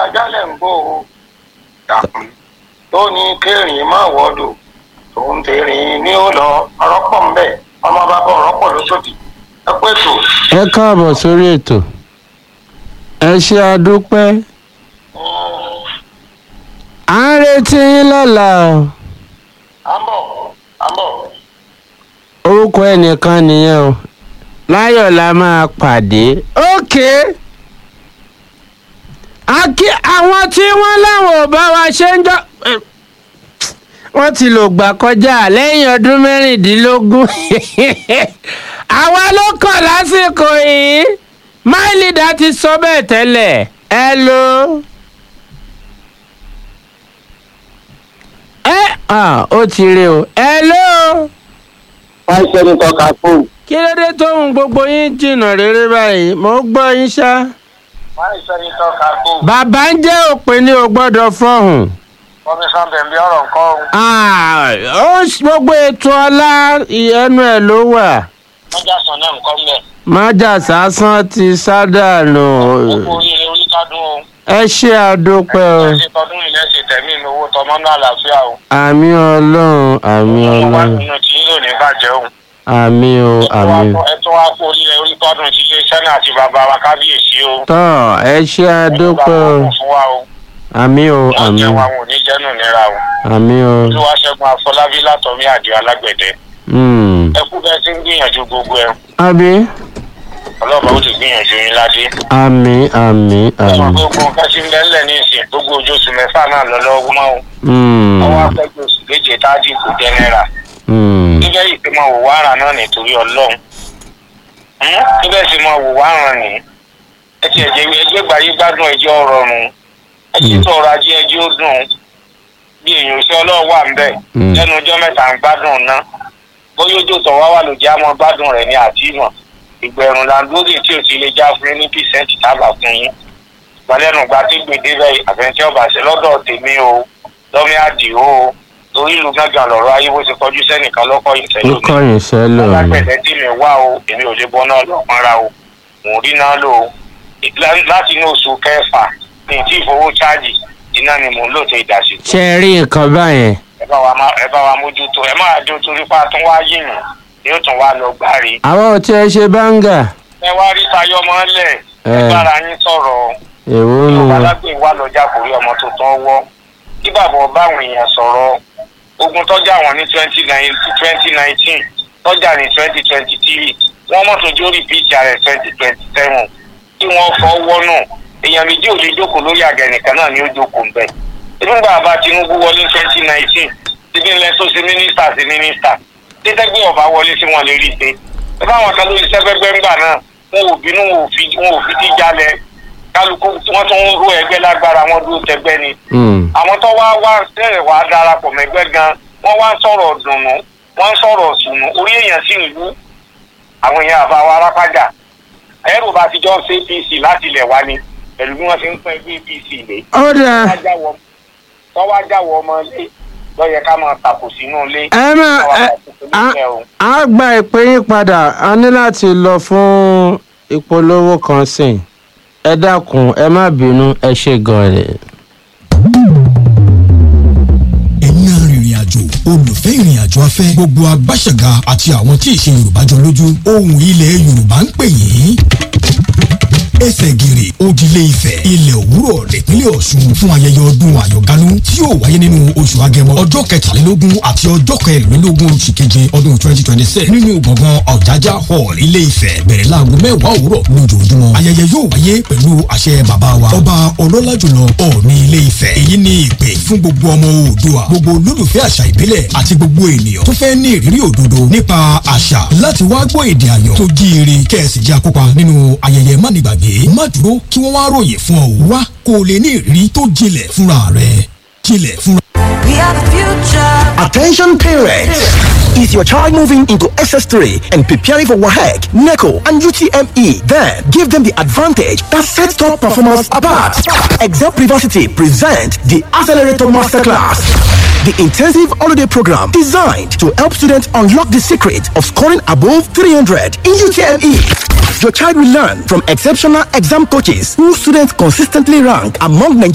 ajálẹ̀ ń bò ó dàkún tó ní kéèrìn má wọ́dọ̀ tòun tèrìn ní ó lọ ọ̀rọ̀ pọ̀ ń bẹ̀ ọmọ bàbá ọ̀rọ̀ pọ̀ lóṣòdì ẹ pé tò. ẹ káàbọ̀ sórí ètò ẹ ṣe àdúpẹ́ à ń retí yín lọ́la o à ń bọ̀ à ń bọ̀. orúkọ ẹnìkan nìyẹn o láyọ̀ la máa pàdé ókè àkí àwọn tí wọ́n láwọn ò bá wa ṣe ń jọ eh, wọ́n ti lò gbà kọjá lẹ́yìn ọdún mẹ́rìndínlógún àwa ló kàn lásìkò yìí máìlìdá ti sọ bẹ́ẹ̀ tẹ́lẹ̀ ẹ ló. ẹ ah, ó ti rí o ẹ ló wọ́n ṣe ní tọ́ka fún kí ló dé tóun gbogbo yín jìnnà rere báyìí mo gbọ́ yín ṣá. wọ́n ní sẹ́ni tọ́ka kó bàbá ń jẹ́ òpin ní o gbọ́dọ̀ fọ́hùn. kọmíṣán bẹ̀m̀bí ọ̀rọ̀ nǹkan o. Ah, ó ń- gbogbo ètò ọlá ẹnu ẹ̀ ló wà. wọ́n já sàn náà nǹkan mẹ́. májà sásán ti sádànù. gbogbo oríire oríkádùn o. ẹ ṣe àdópẹ́ o. ẹ ṣe tọdún ilẹ̀ ṣe tẹ̀mí mi owó tọmọ náà àlàáfíà o. àmì ọlọ́run àmì ọmọ wa ọlọ́run nínú tí yín ò ní bàjẹ́ o. àmì o àmì. ẹ tún wá kó oríire oríkádùn tí ilé iṣẹ́ náà àti bàbá wa kábíyèsí o. tọ́ ẹ ṣe àdópẹ́ o. Ọlọ́run fún wa o. àmì o wọ́n àmì jẹ́ wa wọn ò ní jẹ́nu nira o. àmì o. olúwaṣẹ́gun afọlábí látọ̀mí àdìo alágbẹ̀dẹ. Hmm. ẹ kú bẹ́ẹ̀ tí ń gbìyànjú gbogbo ẹ. àbí ọlọ́ba ó ti gbìyànjú yín ládé. àmì àmì ọmọ àmì. gbogbo nǹkan tí ń bẹ́ ńlẹ̀ ní ìsìn gbogbo ojú oṣù mẹ́fà náà lọ lọ́wọ́ mọ́ o. Hmm. ọwọ́ afẹ́gbẹ́ oṣù méje táàdì kò jẹ́ náírà. Hmm. níbẹ̀ yìí pé máa wò wá ara náà nítorí ọlọ́run. Hmm? níbẹ̀ sì máa wò wá ara nì. ẹ ti ẹ̀jẹ̀ ẹgbẹ́ gbàyé gbádùn ẹjọ́ rọrùn. ẹ ti tó ọrọ̀ ajé ẹjọ́ dùn. bí èèyàn ṣe ọlọ́run wà ń bẹ̀. Hmm. lẹ́nu ọjọ́ mẹ́ta ń gbádùn ná. bóyá ojú tó wá wà ló já mọ́ gbádùn rẹ̀ ní àtìmọ̀. ìgbẹ̀rún làǹdóòdì tí ò ti lè já fún yín ní pìsẹ́ǹtì tábà fún yín gbalẹ́nu gba tí gbèdé bẹ́ẹ̀ àfẹnjẹ́ ọba ṣe lọ́dọ̀ tèmi o lọ́mí àdìo o torí ìlú gángan lọ́rọ̀ ayé bó ṣe kọjú sẹ́nìkan lọ́kọ̀ ó ìṣẹ́lú mi kọ̀yìn sẹ́lò ni. alágbẹ̀dẹ tí mi wá o èmi ò lè bọ́ náà lọ pọ́nra o mò ń rí náà lò ó Lá- láti inú oṣù kẹfà ní tí ìfowó cháàjì iná ni mò ń lò tó ìdásí ṣe é rí nǹkan báyẹn. ẹ bá wa má- ẹ bá wa mójútó ẹ máa jó torí pa tún wá yìnyín yóò tún wá lọ gbáre àwọn ò tiẹ̀ ṣe báńgà. ẹ wá rí tayọ mọ́lẹ̀ ẹ Ẹ. bára yín sọ̀rọ̀ èwo nù. yorùbá lágbè wà lọ́jà kò rí ọmọ tuntun wọ́ kí bàbá ọba àwọn èèyàn sọ̀rọ̀ ogun tọ́jà wọn ní twenty nineteen tọ́jà ní twenty twenty three wọ́n mọ̀tò jórí bíìtì ààrẹ twenty twenty seven tí wọ́n fọ́ wọ́nù èèyàn méjì ò lè jókòó lórí àgẹ̀ nìkan náà ni ó jókòó ń bẹ̀. nígbà bá tinubu wọlé twenty nineteen síbi ńlẹ̀ tó ṣe mínísítà sí mínísítà títẹ́gbẹ́ ọba wọlé sí wọn lè rí i pé ẹ báwọn kan lórí sẹ́gbẹ́gbẹ́ ńgbà náà wọn ò bínú wọn ò fi wọn ò fi tí jalè kálukú wọn tún ń ro ẹgbẹ́ lágbára wọn dúró tẹgbẹ́ ni Hmm. àwọn tó wá wá sẹ́rẹ̀ wá darapọ̀ mẹ́gbẹ́ gan wọ́n wá ń sọ̀rọ̀ dùnnú wọ́n ń sọ̀rọ̀ sùnú orí èèyàn sì ń wú àwọn èèyàn àbá wa arápájà ẹrù bá ti jọ ṣe apc láti ilẹ̀ wá ni pẹ̀lú bí wọ́n ṣe ń pẹ́ ẹgbẹ́ apc lé ó dáa tọ́wọ́ ajáwọ̀ ọmọ ilé lọ́yẹ ká máa tàkò sínú ilé ẹ má ẹ á- á gba ìpè yín padà a ní láti lọ fún ìpolówó kan sìn ẹ dákun ẹ má bínú ẹ ṣe gan rẹ. ẹ̀yin arìnrìn àjò olùfẹ́ ìrìn àjò afẹ́ gbogbo agbáṣẹ̀gà àti àwọn tí ìṣe yorùbá jọ lójú ohùn ilẹ̀ yorùbá ń pè yín ẹsẹ̀ gìrì òdìlé ifẹ̀ ilẹ̀ òwúrọ̀ nípínlẹ̀ ọ̀ṣun fún ayẹyẹ ọdún àyọ̀gánú tí yóò wáyé nínú oṣù agẹmọ ọjọ́ kẹtàlélógún àti ọjọ́ kẹrìnlélógún oṣù keje ọdún twenty twenty six nínú gbọ̀ngàn ọ̀jájá hall ilé ifẹ̀ bẹ̀rẹ̀ láago mẹ́wàá òwúrọ̀ lójoojúmọ́ ayẹyẹ yóò wáyé pẹ̀lú àṣẹ bàbá wa ọba ọlọ́lá jùlọ ọ̀ọ̀ni ilé ifẹ̀ èyí ni ìpè fún gbogbo ọmọ oòdùà gbogbo olólùfẹ́ àṣà ìbílẹ̀ àti gbogbo ènìyàn tó fẹ́ ní ìrírí òdodo nípa àṣà láti wá gbọ́ èdè àyàn tó jíire kẹ́ẹ̀sì jẹ́ akópa nínú ayẹyẹ mánigbàgbé má dúró kí wọ́n wá ròyìn fún ọ wá kó o lè ní ìrírí tó jinlẹ̀ fúnra rẹ̀ jinlẹ̀ fúnra. We are the future. Attention parents! Is your child moving into SS3 and preparing for WAHEC, NECO, and UTME? Then give them the advantage that sets top performance apart. Exam Privacy present the Accelerator Masterclass. The intensive holiday program designed to help students unlock the secret of scoring above 300 in UTME. Your child will learn from exceptional exam coaches who students consistently rank among Nigeria's